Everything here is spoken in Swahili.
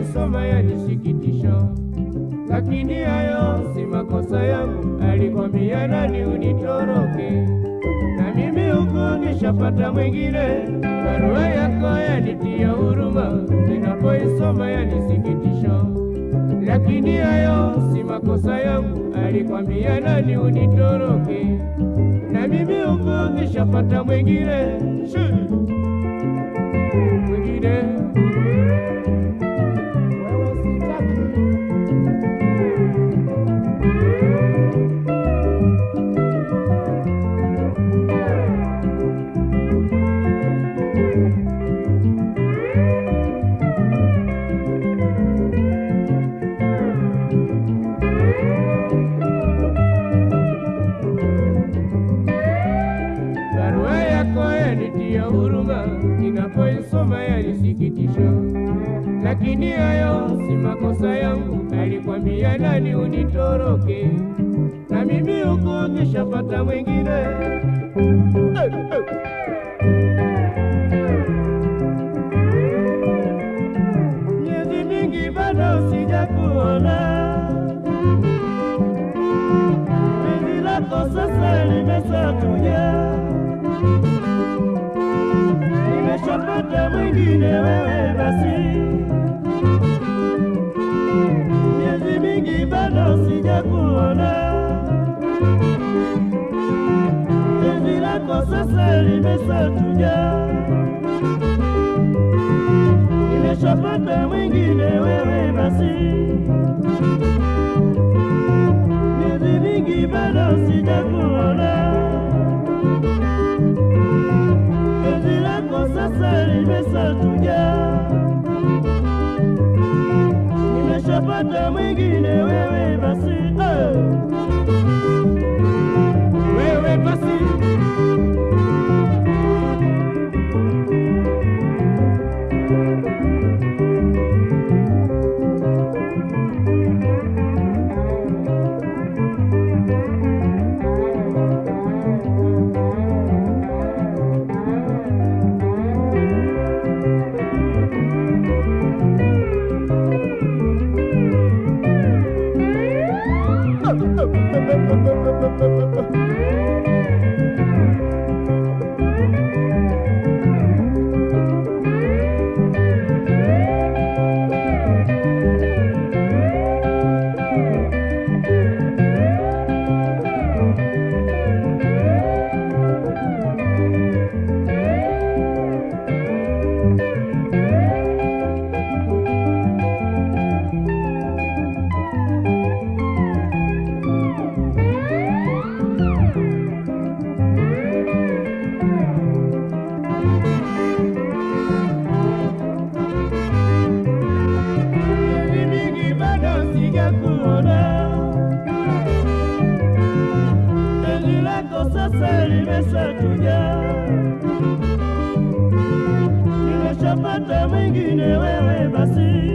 ninapoisoma yanisikitisha, lakini hayo si makosa yangu. Alikwambia nani unitoroke, na mimi huku nishapata mwingine. Barua yako yanitia huruma, ninapoisoma yanisikitisha, lakini hayo si makosa yangu. Alikwambia nani unitoroke, na mimi huku nishapata mwingine Shoo! mwingine wewe sitaki barua yako yanitia huruma, ninapoisoma yanisikitisha, lakini hayo si makosa yangu. Alikwambia nani unitoroke, na mimi huku nishapata mwingine. Miezi mingi bado sijakuona, penzi lako sasa limesatuja nimeshapata mwingine wewe basi, miezi mingi bado sijakuona, penzi lako sasa limesatuja, nimeshapata mwingine wewe basi, miezi mingi bado sijakuona penzi lako sasa limesatuja, nimeshapata mwingine wewe basi eh. wewe basi miezi mingi bado sijakuona, penzi lako sasa limesatuja, nimeshapata mwingine wewe basi,